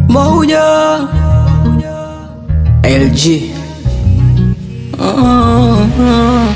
moja LG uh-huh.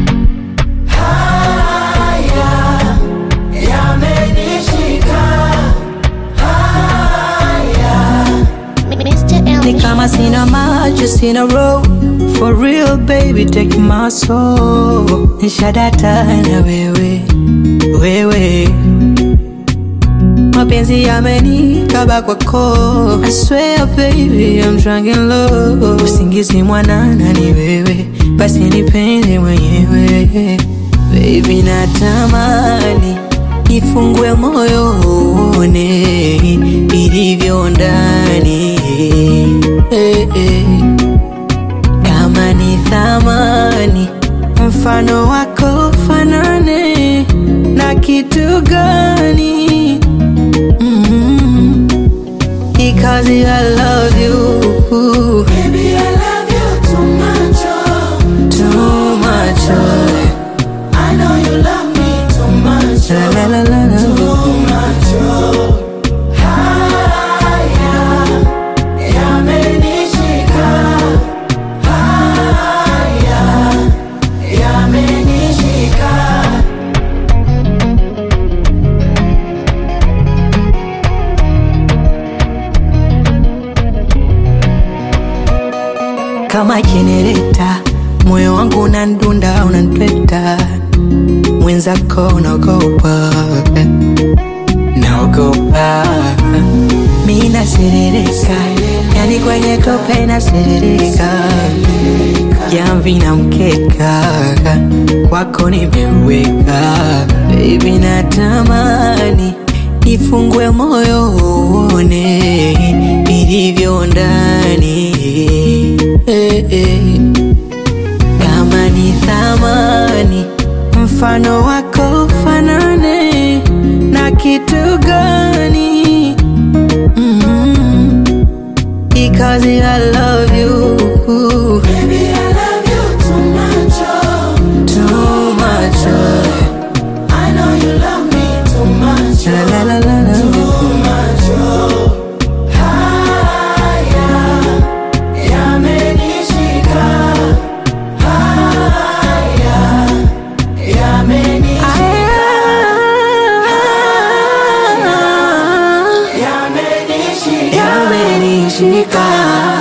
Ni kama sina maji, sina roho For real baby, take my soul Nishadata na wewe, wewe Mapenzi yamenikaba kwako I swear baby, I'm drunk in love Usingizi mwanana ni wewe Basi nipende mwenyewe Baby natamani Nifungue moyo uone ilivyo ndani eh, eh. Kama ni thamani mfano wako fanane na kitu gani? mm Because I love you Baby, I love you too much, oh. too much. oh. I know you love me too much, La oh. la la la la. Too much, oh. Haya, yamenishika. Haya, yamenishika. kama jenereta, moyo wangu unandunda, unantweta, mwenzako unaogopa, naogopa, mi naserereka, yani kwenye tope naserereka, jamvi na mkeka, kwako nimeweka, baby natamani nifungue moyo uone ilivyo ndani eh, eh. Kama ni thamani mfano wako fanane na kitu gani? mm Because I love you Baby, I love you too much, oh. too much. oh. I know you love me too much, La oh. la la la la. Too much, oh. Haya, yamenishika. Haya, yamenishika. Yamenishika. Yamenishika